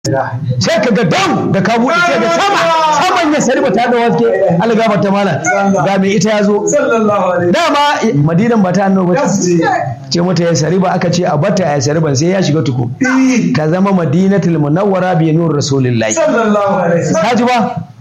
sai ka ga dam da ka buɗe sai ga sama saman ya sari ta da waske algaba ta mala ga mai ita ya zo dama madinan ba ta annoba ce mata ya sari ba aka ce a bata ya sari ban sai ya shiga tuku ka zama madinatul munawwara bi nur rasulillahi ka ji ba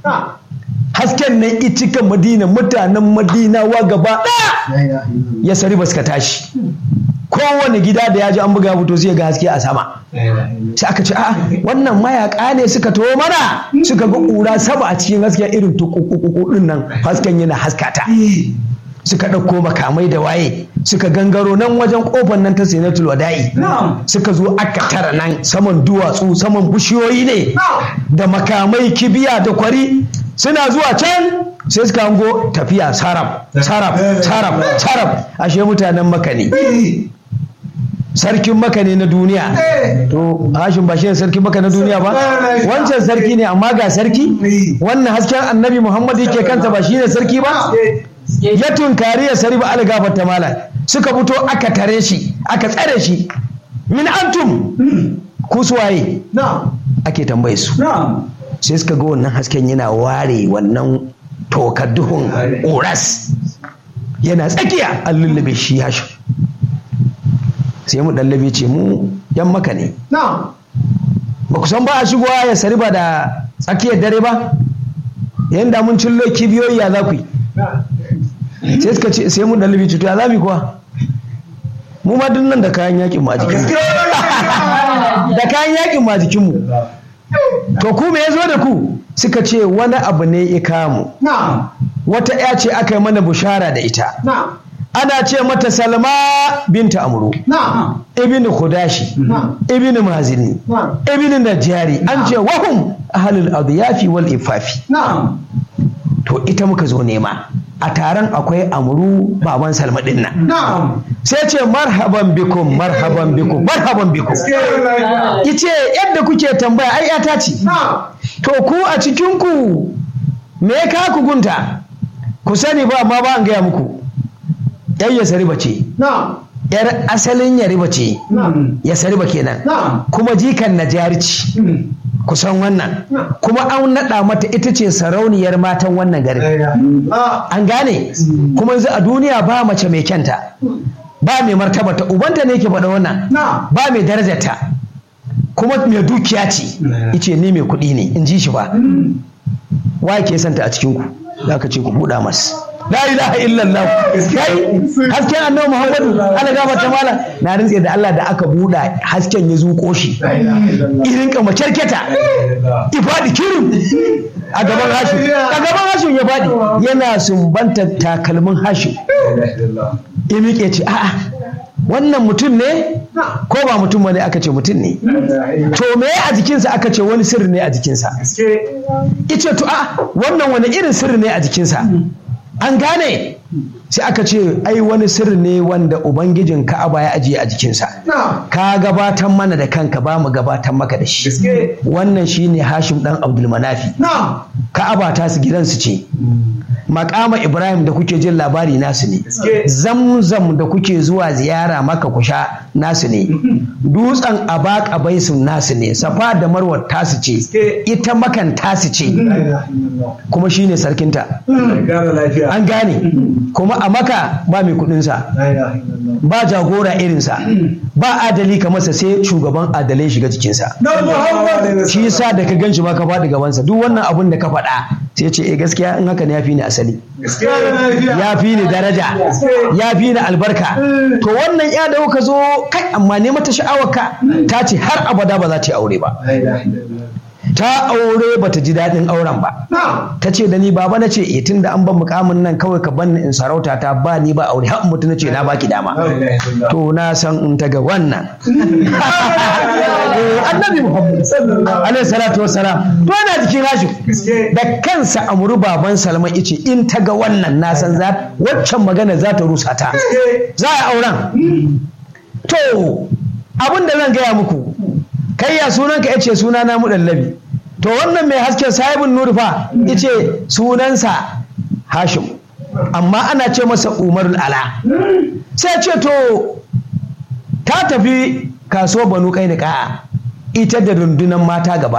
hasken nan icikan madina mutanen madinawa gaba ɗaya ya sari ba suka tashi kowane gida da ya ji an buga fito sai ga haske a sama sai aka ce a'a wannan mayaka ne suka taho mana suka ga ƙura sama a cikin haske irin tukukuku din nan hasken yana haskata suka ɗauko makamai da waye suka gangaro nan wajen ƙofar nan ta sinatul wada'i suka zo aka tara nan saman duwatsu saman bishiyoyi ne da makamai kibiya da kwari suna zuwa can sai suka hango tafiya sarab sarab sarab sarab ashe mutanen maka ne sarkin maka ne na duniya to hashin ba shi ne sarkin maka na duniya ba wancan sarki ne amma ga sarki wannan hasken annabi muhammad yake kanta ba shi ne sarki ba ya tunkari ya sari ba algafar ta mala suka fito aka tare shi aka tsare shi min antum ku suwaye ake tambaye su sai suka ga wannan hasken yana ware wannan tokar duhun ƙoras yana tsakiya an lullube shi hashin sai mu ɗallabe ce mu yan maka ne ba ku san ba a shigowa ya sari ba da tsakiyar dare ba yanda mun cillo kibiyoyi ya za ku yi sai suka ce sai mu ɗallabe ce to ya za mu kuwa mu ma duk nan da kayan yakin ma jikin da kayan yakin ma jikin mu to ku me ya zo da ku suka ce wani abu ne ya kamu wata ya ce aka yi mana bushara da ita ana ce mata salma binta amuru ibn khudashi ibn mazini ibn najari an ce wahum ahlul adyafi wal ifafi to ita muka zo nema a taron akwai amuru baban salma din nan sai ce marhaban bikum marhaban bikum marhaban bikum ice yadda kuke tambaya ai yata ce to ku a cikin ku me ka ku gunta ku sani ba amma ba an gaya muku yan ya sariba ce yar asalin ya riba ce ya sariba kenan kuma jikan na jarici kusan wannan kuma an naɗa mata ita ce sarauniyar matan wannan garin an gane kuma yanzu a duniya ba mace mai kyanta ba mai martabata ubanta ne ke faɗa wannan ba mai darajarta kuma mai dukiya ce ice ni mai kuɗi ne in ji shi ba wa ke santa a cikinku za ka ce ku buɗa masu la ilaha illallah kai hasken annabi muhammadu ana gama ta mala na rintse da Allah da aka buɗa hasken ya zuƙo shi irin kama kyarketa ifadi kirin a gaban hashin a gaban hashin ya faɗi yana sumbanta takalmin hashin ya miƙe ce a'a wannan mutum ne ko ba mutum ne aka ce mutum ne to me a jikinsa aka ce wani sirri ne a jikinsa ice to a wannan wani irin sirri ne a jikinsa an gane sai aka ce ai wani sirri ne wanda ubangijin ka'aba ya ajiye a jikinsa ka gabatar mana da kanka ba mu gabatar maka da shi wannan shine hashim dan abdulmanafi ka'aba ta su gidansu ce makama ibrahim da kuke jin labari nasu ne zamzam da kuke zuwa ziyara maka kusha nasu ne dutsen abaka baisun nasu ne safa da marwa tasu ce ita makan tasu ce kuma shine sarkinta an gane kuma a maka ba mai kudinsa ba jagora irinsa ba adali kamarsa sai shugaban adalai shiga jikinsa shi yasa da ka gan shi ma ka faɗi gabansa duk wannan abun da ka faɗa sai ce eh gaskiya in haka ne ya fi ni asali ya fi ni daraja ya fi ni albarka to wannan ya da ka zo kai amma ne mata sha'awarka ta ce har abada ba za ta yi aure ba ta aure bata ji daɗin auren ba ta ce da ni baba na ce eh tunda an ban mukamin nan kawai ka banni in sarauta ta ba ni ba aure har mutu na ce na baki dama to na san in ta ga wannan annabi muhammad alaihi salatu wassalam to yana jikin hashi da kansa amuru baban salma ice in ta ga wannan na san za waccan magana za ta rusa ta za a auren to abin da zan gaya muku kai ya sunanka ya ce suna na muɗallabi to wannan mai hasken sahibin nuri fa ya ce sunansa hashim amma ana ce masa umarul ala sai ce to ta tafi kaso banu kai da ka'a ita da rundunar mata gaba